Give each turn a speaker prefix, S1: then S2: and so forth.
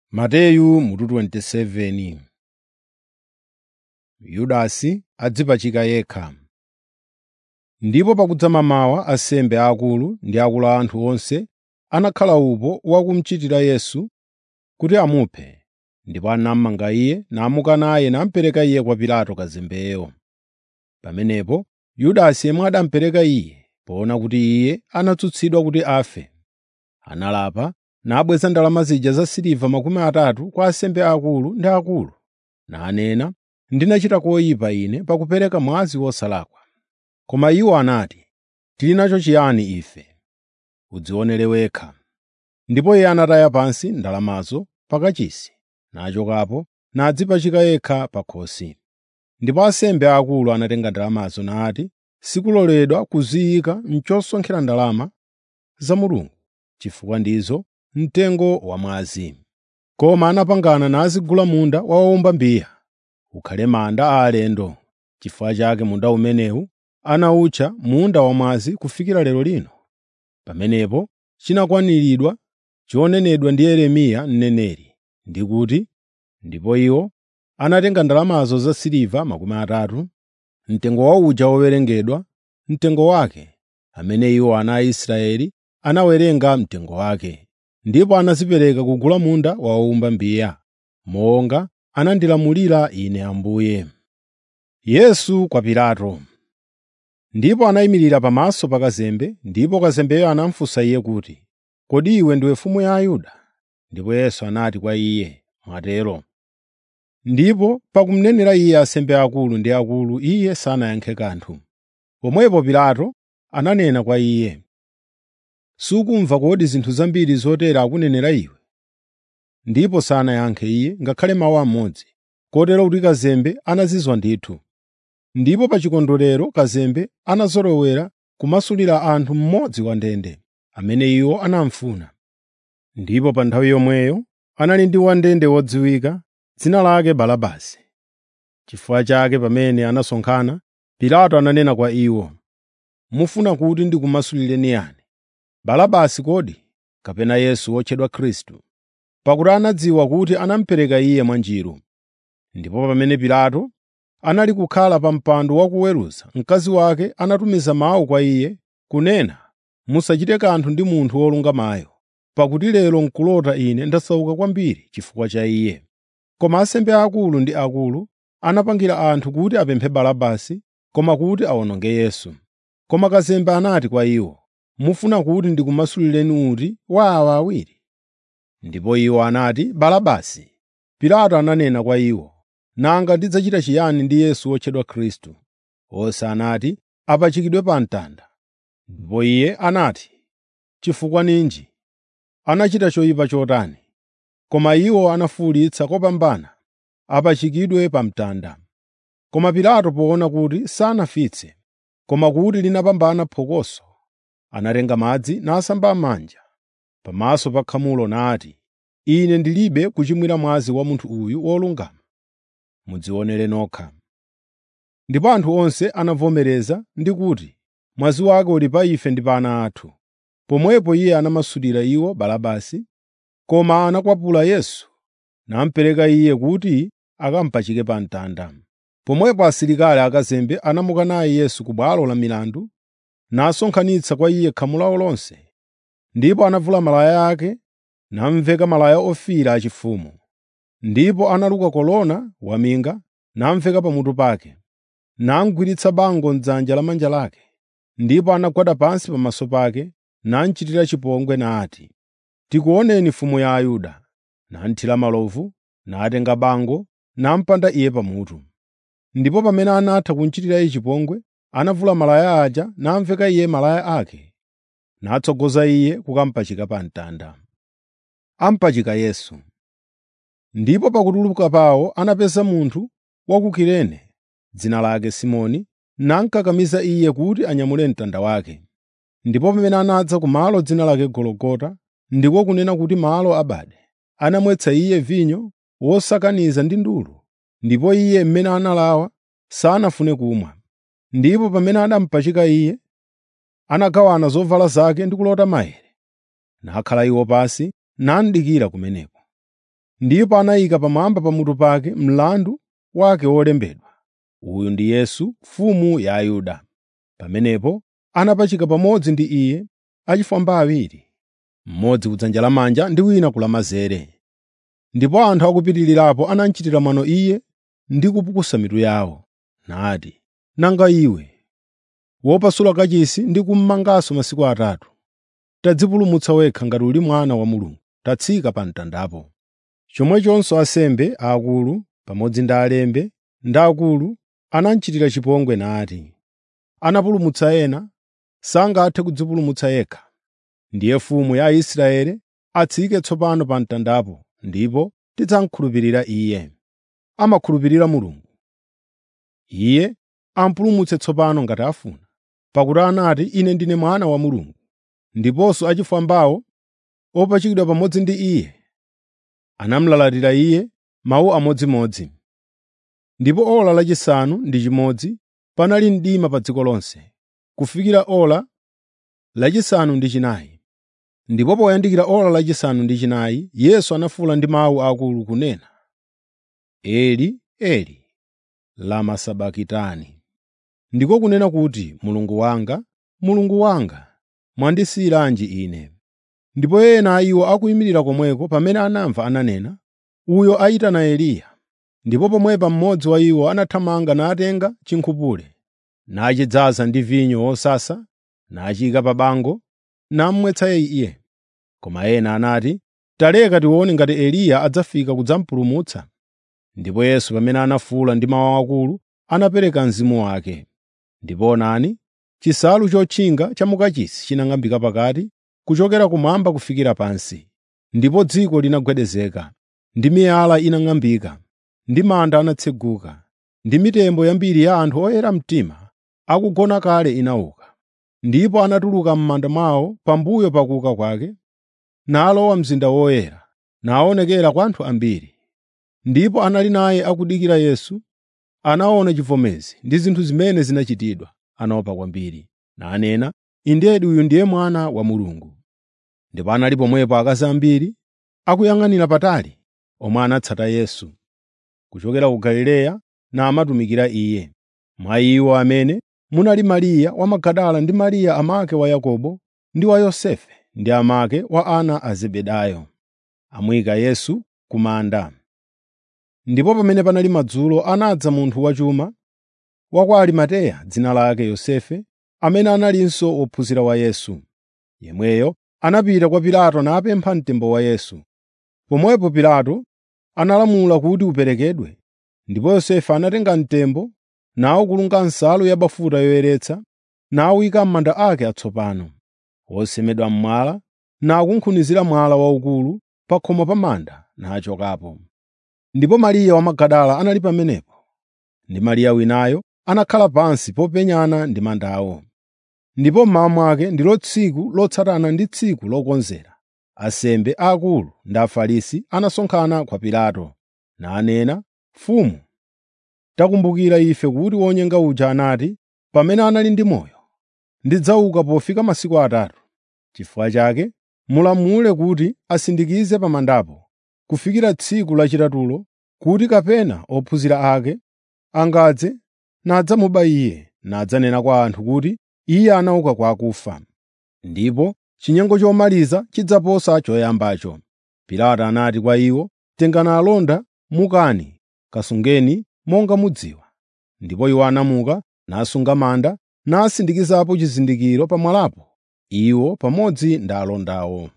S1: Mateyu mutu 27 Yudasi adzipachika yekha. Ndipo pakudza mamawa ansembe aakulu ndi akulu a anthu onse anakhala upo wakumuchitira Yesu kuti amuphe, ndipo anamumanga Iye, namuka naye namupereka Iye kwa Pilato kazembeyo. Pamenepo Yudasi yemwe anamupereka Iye, poona kuti Iye anatsutsidwa kuti afe, analapa nabweza ndalama zija zasiliva makumi atatu kwa ansembe aakulu ndi akulu, nanena, “Ndinachita koyipa ine pakupereka mwazi wosalakwa.” Koma iwo anati, “Tili nacho chiyani ife? Udzionere wekha.” Ndipo iye anataya pansi ndalamazo pa kachisi, nachokapo nadzipachika yekha pa khosi. Ndipo ansembe aakulu anatenga ndalamazo nati, “Sikuloledwa kuziyika m'chosonkhera ndalama za Mulungu, chifukwa ndizo mtengo wa mwazi.” Koma anapangana nazigula munda wa wowumba mbiya, ukhale manda a alendo. N'chifukwa chake munda umenewu anawutcha Munda Wamwazi kufikira lero lino. Pamenepo chinakwaniridwa chonenedwa ndi Yeremiya mneneri, ndi kuti, “Ndipo iwo anatenga ndalamazo zasiliva makumi atatu, mtengo wa uja wowerengedwa, mtengo wake, amene iwo ana a Israeli anawerenga mtengo wake, ndipo anazipereka kugula munda wa wowumba mbiya, monga anandilamulira Ine Ambuye.” Yesu kwa Pilato Ndipo anayimirira pamaso pa kazembe, ndipo kazembeyo anamufunsa iye kuti, “Kodi iwe ndiwe mfumu ya Ayuda?” Ndipo Yesu anati kwa iye, “Mwatero.” Ndipo pakumnenera iye ansembe akulu ndi akulu, iye sanayankhe kanthu. Pomwepo Pilato ananena kwa iye, “Sukumva kodi zinthu zambiri zotere akunenera iwe?” Ndipo sanayankhe iye ngakhale mawu amodzi, kotero kuti kazembe anazizwa ndithu. Ndipo pa chikondwerero kazembe anazolowera kumasulira anthu mmodzi wa ndende, amene iwo anamufuna. Ndipo pa nthawi yomweyo anali ndi wandende wodziwika, dzina lake Barabasi. N'chifukwa chake pamene anasonkhana, Pilato ananena kwa iwo, “Mufuna kuti ndikumasulireni yani, Barabasi kodi, kapena Yesu wotchedwa Khristu?” Pakuti anadziwa kuti anamupereka iye mwanjiru. Ndipo pamene Pilato anali kukhala pa mpando wakuweruza, mkazi wake anatumiza mawu kwa iye kunena, “Musachite kanthu ndi munthu wolungamayo, pakuti lero n'kulota ine ndasauka kwambiri chifukwa cha iye.” Koma ansembe aakulu ndi akulu anapangira anthu kuti apemphe Barabasi, koma kuti awononge Yesu. Koma kazembe anati kwa iwo, “Mufuna kuti ndikumasulireni uti wa awa awiri?” Ndipo iwo anati, “Barabasi.” Pilato ananena kwa iwo, “Nanga ndidzachita chiyani ndi Yesu wotchedwa Khristu?” Onse anati, “Apachikidwe pa mtanda.” Ndipo iye anati, “Chifukwa ninji? Anachita choyipa chotani?” Koma iwo anafuwulitsa kopambana, “Apachikidwe pa mtanda.” Koma Pilato poona kuti sanafitse, koma kuti linapambana phokoso, anatenga madzi nasamba manja pamaso pa khamulo nati, “Ine ndilibe kuchimwira mwazi wa munthu uyu wolungama. Mudzionere nokha.” Ndipo anthu onse anavomereza ndi kuti, “Mwazi wake uli pa ife ndi pa ana athu.” Pomwepo iye anamasulira iwo Barabasi, koma anakwapula Yesu namupereka iye kuti akamupachike pa mtanda. Pomwepo asilikali akazembe anamuka naye Yesu ku bwalo la milandu, nasonkhanitsa kwa iye khamu lawo lonse. Ndipo anavula malaya ake, namuveka malaya ofiira achifumu. Ndipo analuka kolona waminga, namuveka pamutu pake, namugwiritsa bango m'dzanja lamanja lake. Ndipo anagwada pansi pamaso pake, namuchitira chipongwe nati, “Tikuoneni mfumu ya Ayuda.” Namuthira malovu, natenga bango, namupanda iye pamutu. Ndipo pamene anatha kumuchitira iye chipongwe, anavula malaya aja namuveka iye malaya ake, natsogoza iye kukamupachika pa mtanda. Amupachika Yesu Ndipo pakutuluka pawo anapeza munthu wa ku Kurene, dzina lake Simoni, namukakamiza iye kuti anyamule mtanda wake. Ndipo pamene anadza ku malo dzina lake Gologota, ndiko kunena kuti malo abade, anamwetsa iye vinyo wosakaniza ndi ndulu, ndipo iye mmene analawa sanafune kumwa. Ndipo pamene anamupachika iye, anagawana zovala zake ndi kulota maere, nakhala iwo pansi namudikira kumeneko. ndipo anayika pamwamba pamutu pake mlandu wake wolembedwa, “Uyu ndi Yesu, mfumu ya Ayuda.” Pamenepo anapachika pamodzi ndi iye achifwamba awiri, mmodzi kudzanja lamanja ndi wina ku lamanzere. Ndipo anthu akupitirirapo anamuchitira mwano iye ndi kupukusa mitu yawo, nati, “Nanga iwe, wopasula kachisi ndi kummanganso masiku atatu, tadzipulumutsa wekha ngati uli mwana wa Mulungu, tatsika pa mtandapo.” Chomwechonso ansembe aakulu pamodzi ndi alembi ndi akulu anamuchitira chipongwe nati, “Anapulumutsa ena, sangathe kudzipulumutsa yekha. Ndiye mfumu ya Aisraeli atsike tsopano pa mtandapo, ndipo tidzamukhulupirira Iye. Amakhulupirira Mulungu. Iye amupulumutse tsopano ngati afuna, pakuti anati, ‘Ine ndine Mwana wa Mulungu.’ ” Ndiponso achifwambawo opachikidwa pamodzi ndi iye anamulalatira iye mawu amodzimodzi. Ndipo ora lachisanu ndi chimodzi panali mdima pa dziko lonse, kufikira ora lachisanu ndi chinayi. Ndipo poyandikira ora lachisanu ndi chinayi, Yesu anafuwula ndi mawu akulu kunena, “Eli, Eli, lama sabakitani?” Ndiko kunena kuti, “Mulungu wanga, Mulungu wanga, mwandisiyiranji ine?” Ndipo ena a iwo akuyimirira komweko pamene anamva ananena, “Uyo ayitana Eliya.” Ndipo pomwepa mmodzi wa iwo anathamanga natenga chinkhupule, nachidzaza ndi vinyo wosasa, nachiyika pa bango, namumwetsa iye. Koma ena anati, “Taleka tione ngati Eliya adzafika kudzamupulumutsa.” Ndipo Yesu pamene anafuwula ndi mawu akulu, anapereka mzimu wake. Ndipo onani, chisalu chotchinga cha mukachisi chinang'ambika pakati, kuchokera kumwamba kufikira pansi. Ndipo dziko linagwedezeka, ndi miyala inang'ambika, ndi manda anatseguka, ndi mitembo yambiri ya anthu oyera mtima akugona kale inauka. Ndipo anatuluka m'manda mwawo pambuyo pa kuuka kwake, nalowa mzinda woyera, naonekera kwa anthu ambiri. Ndipo anali naye akudikira Yesu anaona chivomezi ndi zinthu zimene zinachitidwa, anaopa kwambiri, nanena, “Indedi uyu ndiye Mwana wa Mulungu.” Ndipo anali pomwepo akazi ambiri akuyang'anira patali, omwe anatsata Yesu kuchokera ku Galileya namatumikira Iye. Mwa iwo amene munali Mariya wa Magadala ndi Mariya amake wa Yakobo ndi wa Yosefe ndi amake wa ana a Zebedayo, amuyika Yesu ku manda. Ndipo pamene panali madzulo anadza munthu wachuma wa kwa Arimateya dzina lake Yosefe, amene analinso wophunzira wa Yesu. Yemweyo anapita kwa Pilato napempha mtembo wa Yesu. Pomwepo Pilato analamula kuti uperekedwe, ndipo Yosefe anatenga mtembo nawukulunga nsalu yabafuta yoyeretsa, nawuyika m'manda ake atsopano, wosemedwa m'mwala, nakunkhunizira mwala waukulu pa khomo pa manda, nachokapo. Ndipo Mariya wa Magadala anali pamenepo, ndi Mariya winayo anakhala pansi popenyana ndi mandawo. Ndipo mmawa mwake ndilo tsiku lotsatana ndi tsiku lokonzera, ansembe aakulu ndi Afarisi anasonkhana kwa Pilato, nanena, “Mfumu, takumbukira ife kuti wonyenga uja anati, pamene anali ndi moyo, ‘Ndidzauka pofika masiku atatu.’ Chifukwa chake mulamule kuti asindikize pa mandapo kufikira tsiku lachitatulo, kuti kapena ophunzira ake angadze nadzamuba Iye, nadzanena kwa anthu kuti Iye anauka kwa akufa. Ndipo chinyengo chomaliza chidzaposa choyambacho.” Pilato anati kwa iwo, “Tengani alonda mukani, kasungeni monga mudziwa.” Ndipo iwo anamuka, nasunga manda, nasindikizapo chizindikiro pa mwalapo, iwo pamodzi ndi alondawo.